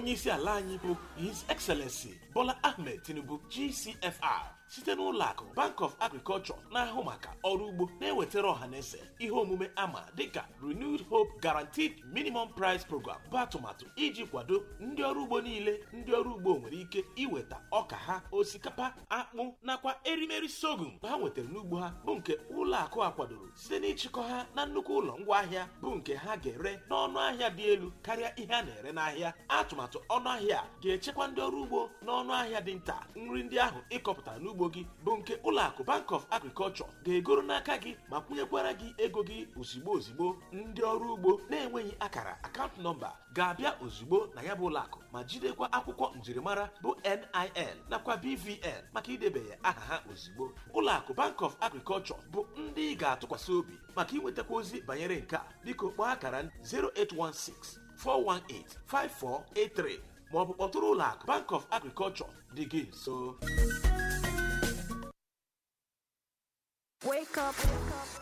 onye isi ala anyị bụ his excellency bola ahmed tinubu gcfr site n'ụlọ akụ bank of agriculture na-ahụ maka ọrụ ugbo na-ewetara ọhaneze ihe omume ama dịka renewed hope guaranteed minimum price program bụ atụmatụ iji kwado ndị ọrụ ugbo niile ndị ọrụ ugbo nwere ike iweta ọka ha osikapa akpụ nakwa erimeri sorghum ha nwetara n'ugbo ha bụ nke ụlọ akụ a kwadoro site n'ịchịkọ ha na nnukwu ụlọ ngwaahịa bụ nke ha ga-ere n'ọnụ ahịa dị elu karịa ihe a na-ere n'ahịa atụmatụ ọnụ ahịa a ga-echekwa ndị ọrụ ugbo n'ọnụ ahịa dị nta nri ndị ahụ ịkọpụtara n'ugbo gị bụ nke ụlọ akụ bank of agriculture ga-egoro n'aka gị ma kwụnyekwara gị ego gị ozigbo ozigbo ndị ọrụ ugbo na-enweghị akara akaụntụ nọmba ga-abịa ozugbo na ya bụ ụlọ akụ ma jidekwa akwụkwọ njirimara bụ NIN nakwa BVN maka idebanye aha ha ozugbo ụlọ akụ bank of agriculture bụ ndị ị ga-atụkwasị obi maka inwetakwa ozi banyere nke a biko kpọọ akara 0816 418 5483 maọbụ kpọtụrụ ụlọ akụ bank of agriculture dị gị nso Wake up. Wake up.